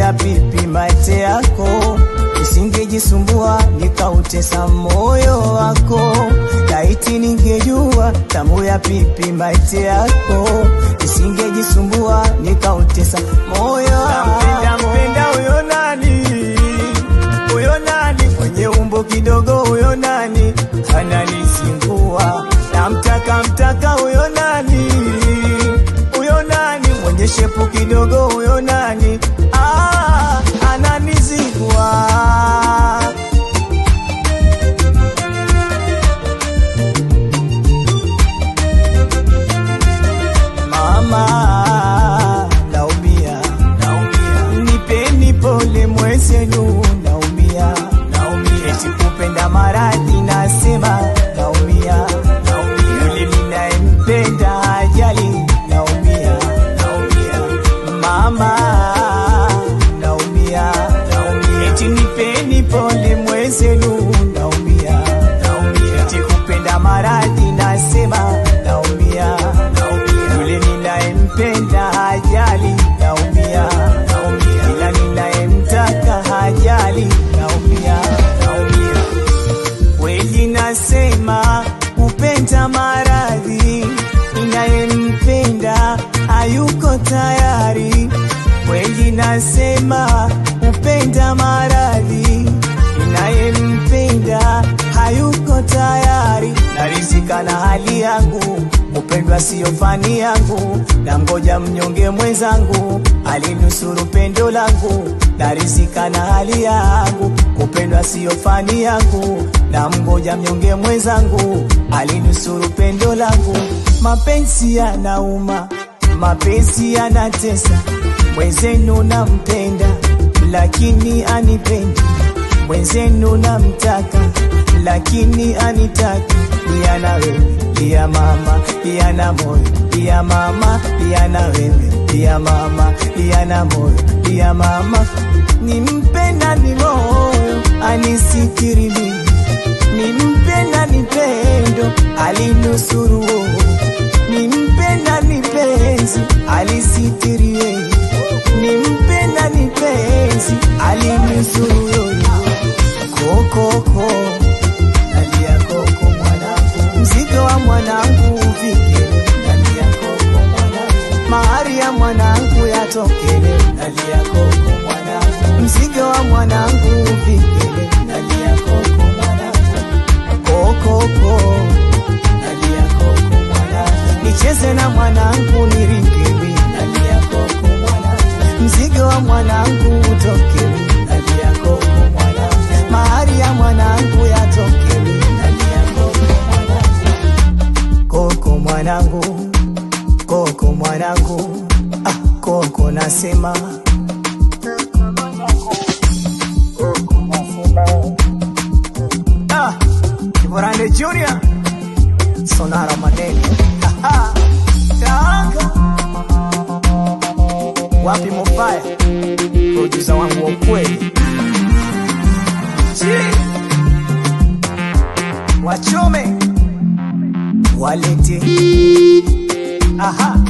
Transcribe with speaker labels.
Speaker 1: ya pipi mate yako, isingejisumbua nikautesa moyo wako. Laiti ningejua tamu ya pipi mate yako, isingejisumbua nikautesa moyo wako. Nampenda mpenda huyo nani, huyo nani mwenye umbo kidogo, huyo nani ananizingua. Namtaka mtaka huyo nani, huyo nani mwenye shepu kidogo, huyo nani ah, ananizingua. Mama, naumia, naumia, nipeni pole mwezenu, naumia, naumia, eti kupenda maradhi, nasema naumia, naumia, yule ninayempenda ajali, naumia, naumia, mama, naumia, naumia, eti nipeni pole mwezenu, naumia, naumia, eti kupenda maradhi, nasema naumia, naumia, yule ninayempenda hajali, naumia, naumia, ila ninayemtaka hajali, naumia, naumia. Kweli nasema kupenda maradhi, ninayempenda hayuko tayari. Kweli nasema kupenda maradhi, ninayempenda hayuko tayari. Narizika na hali yangu, kupendwa siyo fani yangu, na ngoja mnyonge mwenzangu alinusuru pendo langu. Narizika na hali yangu, kupendwa siyo fani yangu, na mgoja mnyonge mwenzangu alinusuru pendo langu. Mapenzi yanauma, mapenzi yanatesa, mwenzenu nampenda lakini anipendi mwenzenu namtaka lakini anitaki yana wewe ya mama yana moyo ya mama yana wewe ya mama yana moyo ya mama nimpenda ni moyo anisikiri mimi nimpenda ni pendo alinusuru nimpenda ni penzi alisitiri yeye nimpenda ni penzi alinusuru yoyo kokoko nalia koko mwanangu mzigo wa mwanangu uvike nalia koko mwanangu mahari ya mwanangu yatokele nalia koko mwanangu mzigo wa mwanangu uvike nalia koko mwanangu kokoko nalia koko mwanangu nicheze na mwanangu nirikewi nalia koko mwanangu mzigo wa mwanangu utokewi nalia koko mwanangu mahari ya mwanangu yatokewi nalia koko mwanangu koko mwanangu koko mwanangu ah, koko nasema ah, Kiborande Junior Sonara Madeni Aha, Tanga wapi Mofaya producer wangu wa ukweli Chi. wachome walete aha